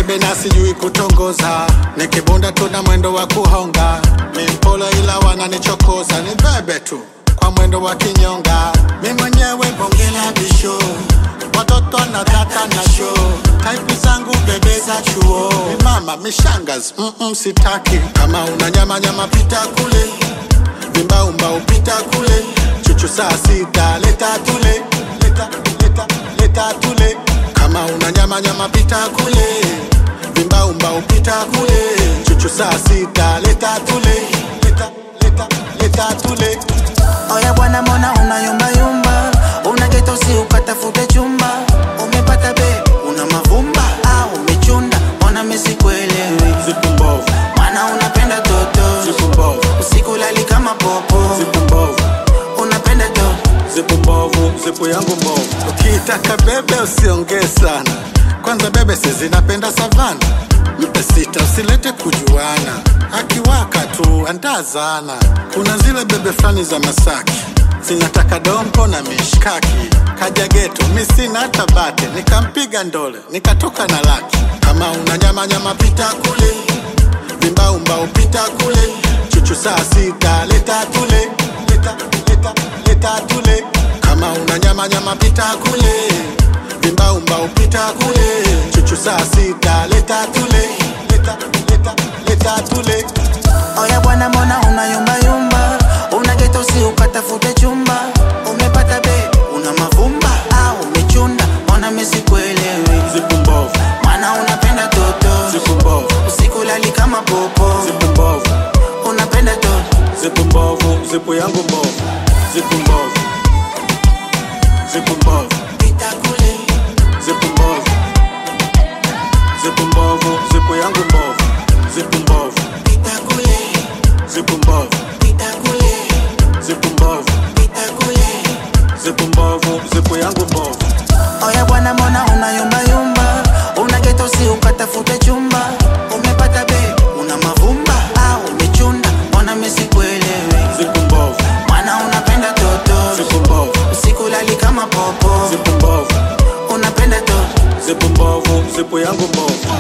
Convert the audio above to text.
bebe na sijui kutongoza, nikibunda tuna mwendo wa kuhonga, mimpolo ila wananichokoza, ni bebe tu kwa mwendo wa kinyonga, mi mwenyewe bonge la bisho, watoto na data na show, taipu zangu bebe za chuo, mi mama mishangas, mm -mm, sitaki kama una nyama nyama pita kule, vimbaumba upita kule, chuchu saa sita leta tule, leta leta leta tule, kama una nyama nyama pita kule, vimbaumba upita kule, chuchu saa sita leta tule, leta leta leta tule. Oya bwana, mbona unayumbayumba? Una geto si ukatafute chumba, umepata be una mavumba au umechunda? Mbona mimi sikuelewi? Zipu mbovu, Maana unapenda toto, zipu mbovu, usiku lali kama popo, zipu mbovu, unapenda to zipu mbovu, zipu yangu mbovu. Ukitaka bebe usiongee sana, kwanza bebe sisi napenda savana. Mpe sita usilete kujuana, akiwaka tu andazana. Kuna zile bebe fulani za Masaki zinataka dompo na mishkaki, kaja geto mi sina hata bate, nikampiga ndole nikatoka na laki. Kama una nyama nyama pita kule vimbaumba upita kule, chuchu saa sita leta tule, leta leta leta tule. Kama una nyama nyama pita kule, vimbaumba upita kule, chuchu saa sita leta tule, leta leta leta tule. Oya bwana, mbona unayumbayumba? Una geto si ukatafute chumba, umepata be una mavumba au umechunda? Mbona mimi sikuelewi? Zipu mbovu, Maana unapenda toto, zipu mbovu, usiku lali kama popo, zipu mbovu, unapenda to zipu mbovu, zipu yangu mbovu, zipu mbovu, zipu mbovu, pita kule, zipu mbovu, zipu mbovu, zipu yangu mbovu, zipu mbovu, pita kule, zipu mbovu, pita kule, zipu mbovu, pita kule. zipu mbovu, zipu yangu mbovu. Oya bwana, mbona unayumbayumba? Una geto si ukatafute chumba, umepata be una mavumba au umechunda? Mbona mimi sikuelewi? Zipu mbovu, Maana unapenda toto, zipu mbovu, usiku lali kama popo, zipu mbovu, unapenda to zipu mbovu, zipu yangu mbovu.